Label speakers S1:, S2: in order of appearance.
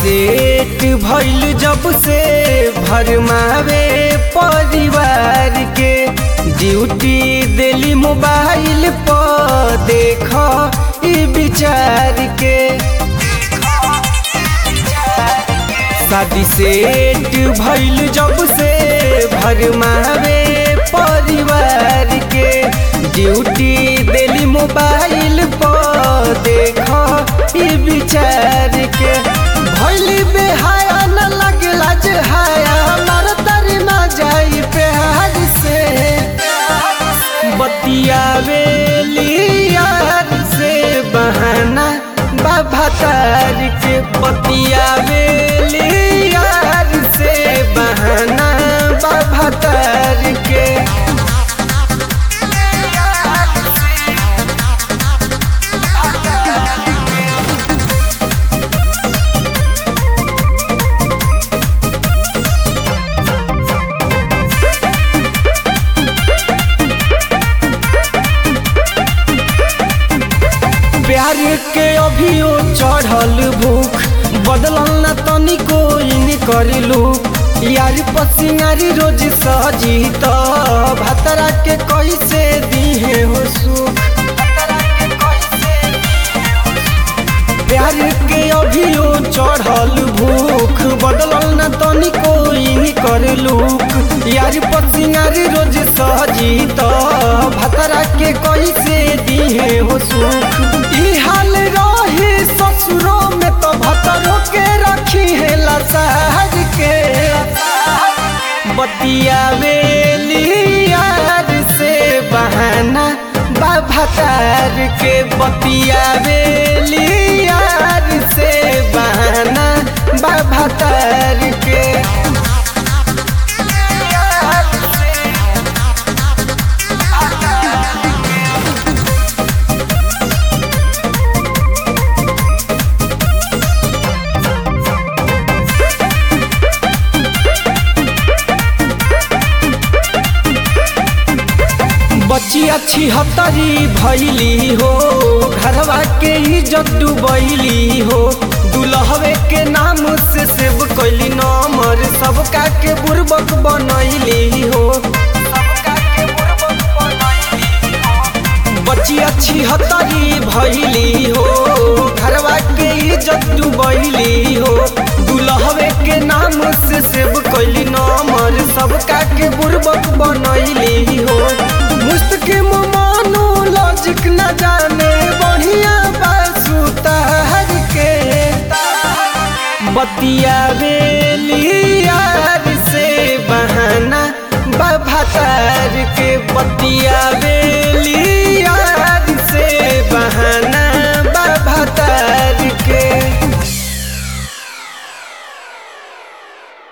S1: set भइल जब से भरमावे परिवार के ड्यूटी दिली मोबाइल पर देख ई विचार के शादी सेट भइल जब से भरमावे परिवार के ड्यूटी दिली मोबाइल पर देख ई विचार के भइली बेहाया न लगला जे हाया मार तारी ना जाई प्यार से बतियावेली यार से बहाना बाबा तार के बतियावेली यार से बहाना बाबा तार के प्यार के अभियो चढ़ल भूख बदलल न तनिको इन करिलू यार पसिंगारी रोज सजी त भतरा के कैसे दिहे हो सुख प्यार के अभियो चढ़ल भूख बदलल न तनिको इन करलू यार पसिंगारी रोज सजी त भतरा के कैसे दिहे हो सुख ई हाल रही ससुरो में तो भतरो के रखी है लसार के बतियावेली यार से बहाना बाबा तार के बतियावेली यार से बहाना बाबा तार के बच्ची अच्छी हतरी भैली हो घरवा के इज्जत डूबैली हो दुल्हवे के नाम से सेव कैली नमर सबका के बुर्बक बनैली हो बच्ची अच्छी हतरी भैली हो घरवा के इज्जत डूबैली हो दुल्हवे के नाम से सेव कैली नमर सबका के बुर्बक बनैली हो मुस्तकिम मानो लॉजिक न जाने बढ़िया बासु तार के बतियावेली यार से बहाना बाबा तार के बतिया